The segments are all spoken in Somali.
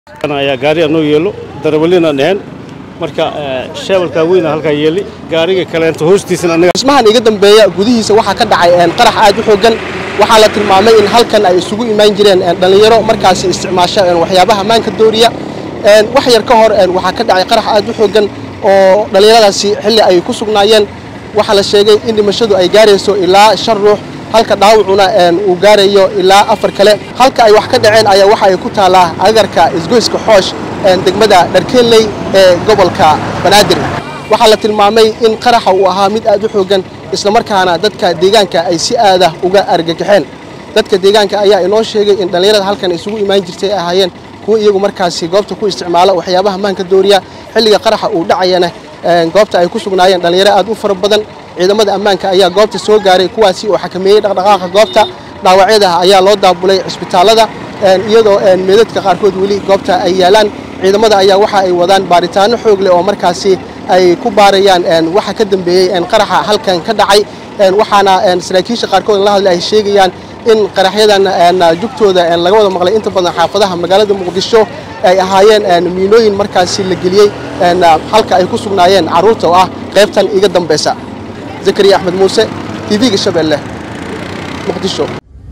ayaa gaari anoo yeelo darawalina dheheen marka sheebalkaa weyna halkaa yeeli gaariga kaleento hoostiisana anaga dhismahan iga dambeeya gudihiisa waxaa ka dhacay qarax aad u xooggan waxaa la tilmaamay in halkan ay isugu imaan jireen dhallinyaro markaasi isticmaasha waxyaabaha maanka dooriya wax yar ka hor waxaa ka dhacay qarax aad u xooggan oo dhallinyaradaasi xilli ay ku sugnaayeen waxaa la sheegay in dhimashadu ay gaarayso ilaa shan ruux halka dhaawacuna uu gaarayo ilaa afar kale halka ay wax ka dhaceen ayaa waxa ay ku taallaa agarka isgoyska xoosh degmada dharkeelley ee gobolka banaadir waxaa la tilmaamay in qaraxa uu ahaa mid aad u xooggan islamarkaana dadka deegaanka ay si aadah uga argagaxeen dadka deegaanka ayaa inoo sheegay in dhallinyarada halkan isugu imaan jirtay ay ahaayeen kuwa iyagu markaasi goobta ku isticmaala waxyaabaha maanka dooriya xilliga qaraxa uu dhacayana goobta ay ku sugnaayeen dhallinyaro aad u fara badan ciidamada ammaanka ayaa goobta soo gaaray kuwaasi oo xakameeyey dhaqdhaqaaqa goobta dhaawacyada ayaa loo daabulay cisbitaallada iyadoo meedadka qaarkood weli goobta ay yaalaan ciidamada ayaa waxa ay wadaan baaritaano xoog leh oo markaasi ay ku baarayaan waxa ka dambeeyey qaraxa halkan ka dhacay waxaana saraakiisha qaarkood la hadlay ay sheegayaan in qaraxyadan jugtooda laga wada maqlay inta badan xaafadaha magaalada muqdisho ay ahaayeen miinooyin markaasi la geliyey halka ay ku sugnaayeen carruurta oo ah qaybtan iga dambaysa zakariya axmed muuse tv-ga shabeelle muqdisho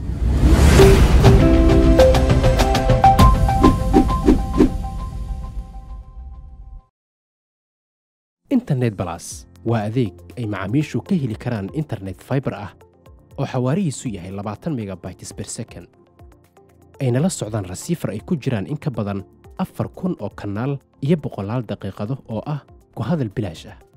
internet balas waa adeeg ay macaamiishu ka heli karaan internet faibar ah oo xawaarihiisu yahay labaatan megabytes ber second ayna la socdaan rasiifar ay ku jiraan in ka badan afar kun oo kanaal iyo boqolaal daqiiqado oo ah ku hadal bilaash ah